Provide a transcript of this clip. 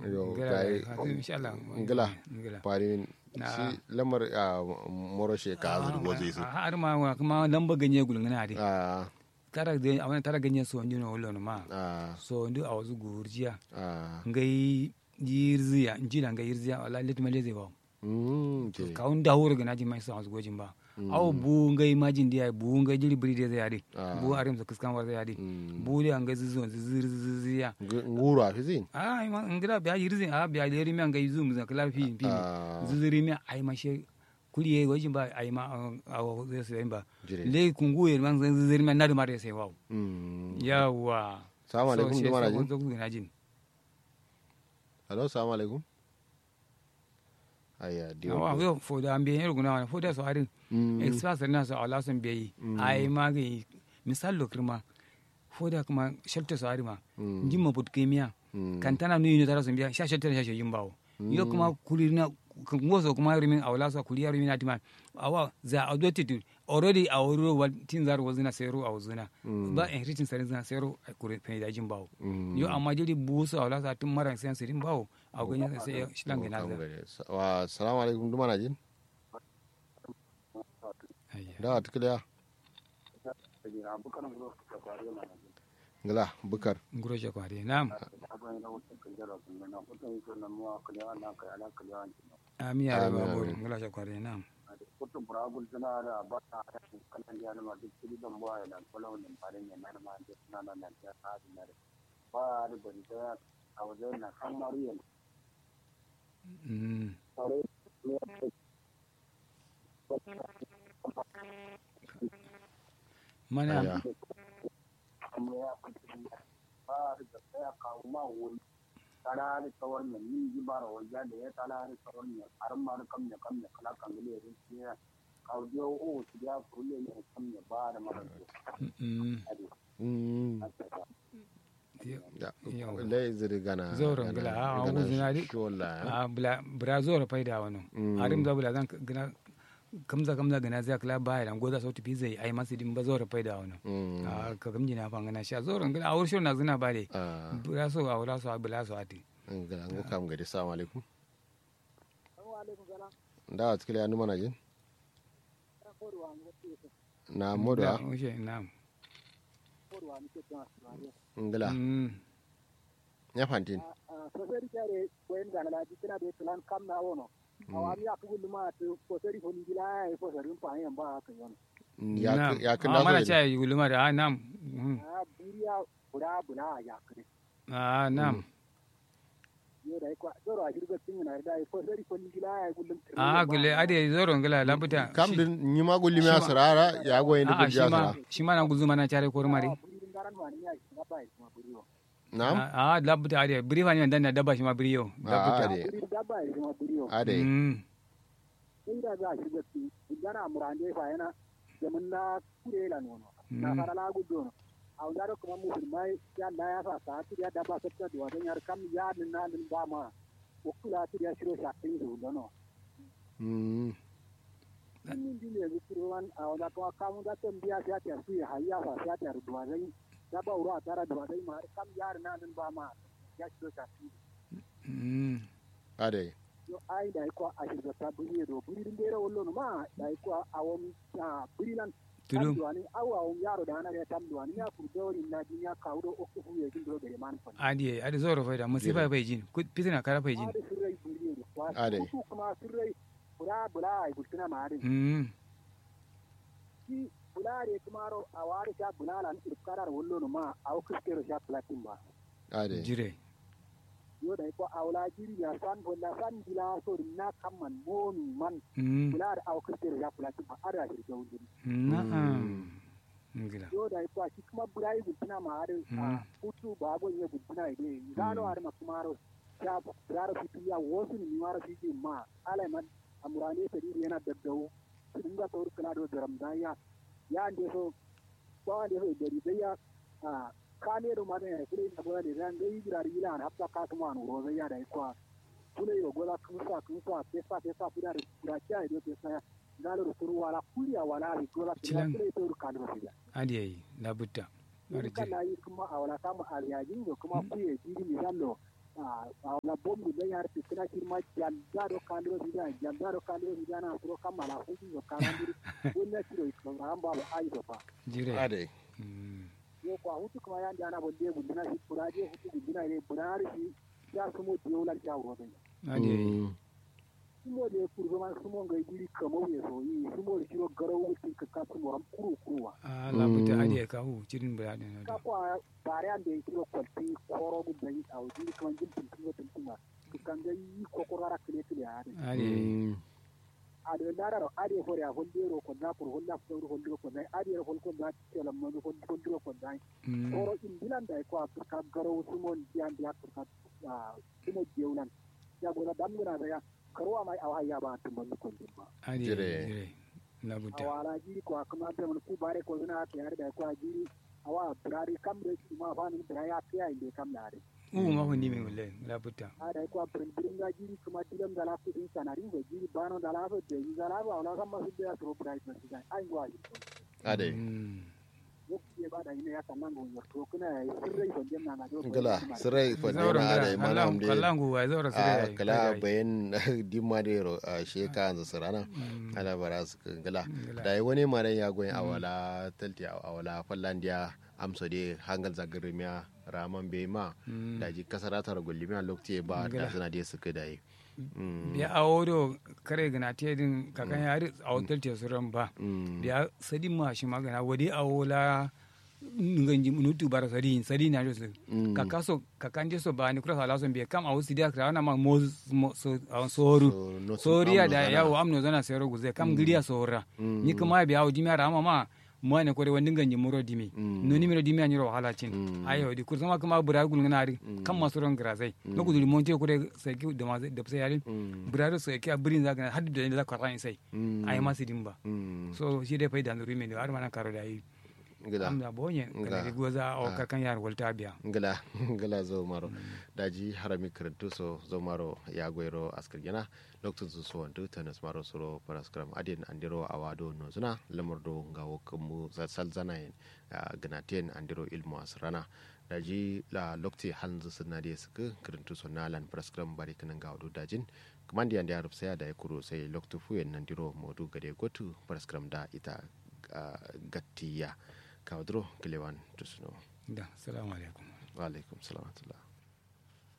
yo ngala gai insha Allah ngala ngala pari Na. si lamar a moro she ka azur gozi su har ma wa kuma lamba ganye gulungana ade a tara de awana tara ganye so ndino wolo no ma a so ndu awazu gurjiya a ngai yirziya njila ngai yirziya wala let maleze ba mm ke kawun da horo gana ji mai sa gojin ba aw bu ngai majin dia bu ngai jiri bri de zai ade Ah. bu arim sa kiskan wa zai ade Mm. bu de ngai zuzu zizir ziziya nguru a fizin ai ma ngira biya yirzi a biya leri mi ngai zum za kala fi fi Ah. ziziri mi ai ma she kuliye gojin ba ai ma aw zai sai ba Jire. le kungu yer man ziziri mi na da mare sai wa mm yawa Salamu alaikum, So, shi dumana yasa jin? kun zo ku gina jin hello assalamu alaikum aya diwa awa yo fo da ambe yer guna fo da so arin Mm. express na so ala son beyi ai ma ga misal lo kirma fo da kuma shelter so arima Mm. jimma put kemiya Mm. kan tana nu yino tara son biya sha shelter sha yin bawo yo kuma kulina ngoso kuma rimin awla so kuliya rimin atima awa za adopted already awro wal tin zar wazina sero awzuna ba en ritin sarin zina sero kure pe da jin bawo Mm. yo amma jiri buso awla sa tun maran sen sirin bawo a ganya sai shilan gina Kam za gare. Sa- wa salamu alaikum dumana jin ayya da atkiliya ngala bukar nguro je kware nam ami ya Amin, ba bor amin. ngula je kware nam mm mana aya talari tsawon nan yin ji bara wajen da ya talari tsawon nan har ma da kam ne kam ne kala kan gile rin siya kaudiyo o su ya kulle ne kam ne ba da mara mm mm ya Yawa. lai ziri gana Zoro gana- ngila, a, gana wuzi na di- shola, ya. a bla brazil fai da wani Mm. arim da bula zan gina kamza kamza gana zai kala baya dan goza sauti fi zai ai masu din ba zora fai da wani Mm. a ka gamji na fangana sha zoro ngila a wurin na zina ba de Ah, bura so a wura so a bula so ati ngila ngo kam gari salamu alaikum da atkiliya numana jin na modo Da, a ushe na'am ngila Mm. ya fantin sosai kare koyin da na ji kina da plan kam na wono awami ya kugu luma to sosai ko ni gila ya ko sarin fa yan ba haka yon ya Na'am. ya Ah, kinda mana so cha yi gulma da ah, na'am Mm. a buriya bura bula ya kare ah na'am yo da ko zoro a shirga tin na da ko sosai ko ni gila ya kullum ah gule ade zoro ngila labuta kam din ni ma gulli ma sarara ya go yin a gulli ya shi ma sara shi ma na guzuma na chare ko mari buri garan ma ni ya na ba ma buriyo na'am ah labuta ade biri fani dan na dabba shi ma biri yo a labuta ade buri da ba ma buriyo ade Mm. inda za a shiga tin gana murande fa yana jamin na kure la nono na Mm. fara la gudo no a wanda kuma musulmai ya na ya sa ta ti ya da ba ta da wadan yar kam ya nin na nin ba ma ko kula ti ya shiro sha tin do no Mm. min din ne zikiro wan a wanda kuma kamu da tan biya ya ta su ya hayya fa ya ta ruwa zai da ba ura tara da wadan ma kam ya na nin ba ma ya shiro sha tin Mm. ade yo ai da ko a shirga ta buri do buri din dere wollo no ma da ko a won ta buri nan Tulum. tamduwani awa won yaro da ana da tamduwani ya ku dori na dinya kawdo o ku ye jin do gere man fa adi adi zoro faida musifa bai jin ku fitina kara bai jin ade sirrai buri do kwa Ade. ku kuma sirrai bula bula ai bultuna ma ade mm ki bula re kuma ro a wari ta bula lan irkarar wollo no ma a o kuskero sha platin ba ade jire yo da ko awla jiri ya san bolla san bila so na kamman momi man mm bula da a o kuskero sha platin ba ada shirga wuri na'am ngila yo da ko shi kuma bula yi bultuna ma ade Mm. a hutu ba gon ye bultuna ide zano ade ma kuma ro ya rara fitu ya wasu ni mara fiji ma ala man amurane ta diri yana daddawo sun ga sauri kana do daram da ya ya ande so ko ande so dari da ya a kane do mane ya kire na bola de ran dai gira ila na hafta ka kuma no roza ya da ko kule yo gola kun sa kun sa pesa pesa pura da kya do pesa galo ro turu wala kuliya wala ri gola Cilan. kule to ru kanu fiya adi yayi labutta in adi jire kana yi kuma a wala samu aliyajin da kuma kuye jiri misallo a la bombu da yar tikina kirma jalda do kaliro bida jalda do kaliro bida na suro kamala hudu do kalandiri wonna kiro ikon ramba ba ai do fa jire ade Mm. yo ko hutu kuma yan dana bonde gudina shi kuraje hutu gudina ne bunari shi ya sumo diola ya wuro ade Mm. sumo de kurgo man sumo ngai diri kamo ye so yi sumo de kiro garo wuti ka ka sumo ram kuru kuruwa a labuta ade ka hu cirin bura ne ka ko bare an de kiro kwalti koro gu dai au diri kan jin tin tin tin tin ma kan ga yi ko ko rara kile kile ade ade Mm. ade ndara ro ade hore a holle ro ko na ko holla ko ro holle ko dai ade ro ko na tela mo ko ko ro ko dai Mm. koro in dilan dai ko ka garo sumo dian dia ka sumo jeulan ya go na dam na da ya karo mai awa ya ba tun ban ko ba ade Jire. jire labuta awala jiri ko akama te mun ku bare ko zuna ke har da ko jiri awa brari kam de ki ma fa ni bra ya ke ai de kam na re u ma hu ni mi wala labuta a da ko pren pren ga jiri kuma tilam dala ku din sanari go jiri bano dala fa de ni dala ba wala kam ma su de tro price na sigai ai go ai ade Mm. yo ke ba da ina ya kan nan go yo to kuna ai sirrai ko dem na na do gala sirai Zauren fadena ade gara, mana kallan- amde kallan gu wa zaura a sire kala bayan dimma de ro a sheka anza sarana ala bara su gala Gala. da yi wani maren ya goyin awala talti awala fallandiya amso de hangal zagarimiya raman bai ma da ji kasara tar gullimiya lokti ba da Gala. suna de suka da yi Mm, biya awo do kare gana te din kakan yari a hotel te suran ba mm, biya sadi ma shi magana wadi awo la nganji nutu bara sadi sadi na jo su Mm. kaka so kakan je so ba ni kura sala so biya kam awo sidia kra na ma mo mo- so awo soru So, no su soriya amno da zana. yawo amno zana sero guze kam giriya sora Mm. ni kuma biya awo jimiya rama ma mo ne kore wani nganji muro dimi Mm. no ni miro dimi anyiro wahala cin Mm. ayo di kursa ma kuma bura gul ngari kam masoron grasai no kuduri monte kore sai ki da ma da sai yarin Mm, buraro sai ki abirin zaka haddu da za ka ran sai mm, ai ma sidin ba mm, so shi dai faida nuri min har mana karo da yi gila am da bonye Nga. kana di goza o kakan yar volta biya ngala ngala zo maro daji harami karantu so zo maro ya goyro askar gena lokacin su so wantu tanas maro suro paraskram adin andiro awado no zuna lamardo ngawo kamu za salzana yin ganaten andiro ilmu asrana daji la lokti hanzu sunna de suka karantu so nalan paraskram bari kanan gawo dajin kamandi ande arab saya da kuro sai loktu fuyen nandiro modu gade gotu paraskram da ita ah, gattiya kawadro kilewan tusno da assalamu alaikum wa alaikum salam wa rahmatullah